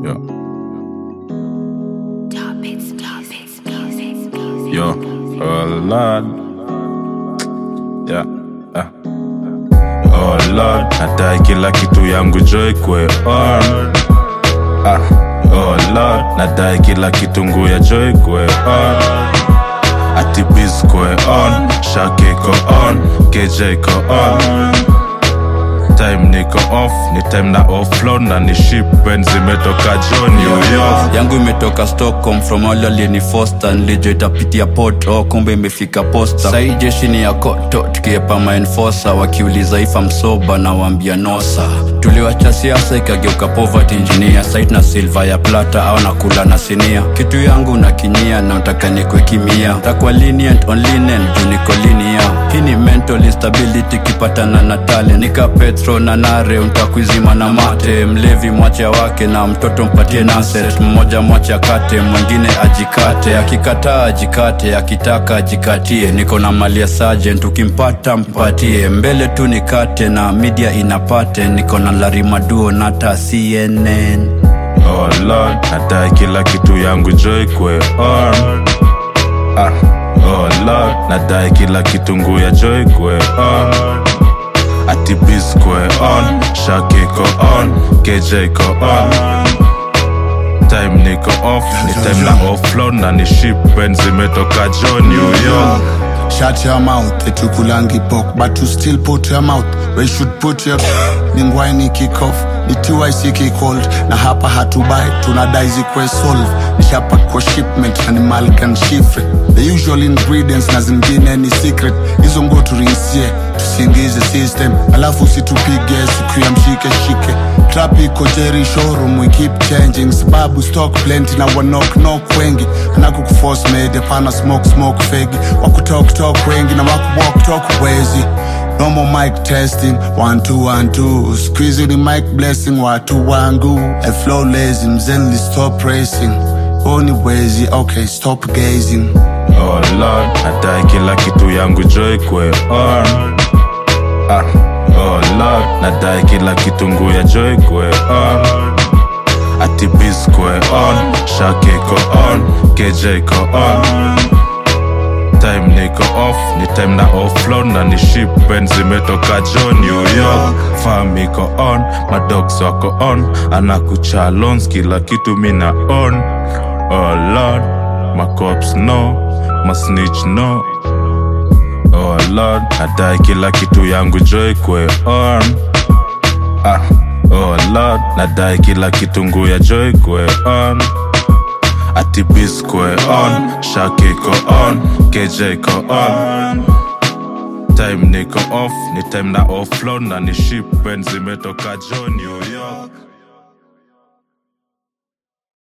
Yeah. Top hits, top hits, music, music. Yo, oh Lord. Yeah. Ah. Oh Lord, nadai kila kitu yangu joy kwe on. Ah. Oh Lord, nadai kila kitu ngu ya joy kwe on. Ati biz kwe on, shake ko on, KJ ko on. Time niko off, ni time na offload na ni ship when zimetoka jo New York. yangu imetoka stockholm from all alini foster nilijo itapitia port oh, kumbe imefika posta sai jeshi ni ya koto tukiepa maenfosa wakiuliza ifa msoba na waambia nosa tuliwacha siasa ikageuka poverty engineer site na silva ya plata au nakula na sinia kitu yangu na kinyia na nataka nikwe kimia takwa lenient on linen juu niko linia hii ni mental instability kipatana na talent nika petro na nare untakuizima na mate mlevi mwache wake na mtoto mpatie naset mmoja mwache akate mwingine ajikate akikataa ajikate akitaka ajikatie niko na mali ya sergeant ukimpata mpatie mbele tu nikate na media inapate niko na larimaduo nata cnn Oh Lord, nadai kila kitu yangu joy kwe on. Ah. Oh Lord, nadai kila kitu ngu ya joy kwe on. Ati biz kwe on, shake ko on, KJ ko on. Time niko off, ni time na offload na ni ship when zimetoka jo New York. Shut your mouth, etukulangi pork, but you still put your mouth where you should put your ningwaini kick off ni TYC kick hold na hapa hatubai tunadai zikwe solve nishapak kwa shipment na ni Malkan shifre the usual ingredients na zingine ni secret hizo ngo turinsie tusiingize system alafu situpige siku ya mshike shike trap iko jerry showroom we keep changing sababu stock plenty na wanok knock wengi anaku kuforce made pana smoke smoke fegi wakutok tok wengi na wakuwalk talk wezi No more mic testing, one two one two. Squeezing the mic blessing, watu wangu. I flow lazy, mzenli stop racing. Only wezi, okay, stop gazing. Oh Lord, nadai kila kitu yangu joy kwe on. Ah. Oh Lord, nadai kila kitu ngu ya joy kwe on. Ati biz kwe on, shake ko on, KJ ko on. Time niko off, ni time na offload na ni ship when zimetoka jo New York. Farm iko on, madogs wako on, anakucha loans kila kitu mina on. Oh Lord, my cops no, my snitch no. Oh Lord, nadai kila kitu yangu joy kwe on. Ah, oh Lord, nadai kila kitu ngu ya joy kwe on. Ati biz kwe on, shake ko on, KJ ko on. Time niko off, ni time na offload na ni ship when zimetoka jo New York.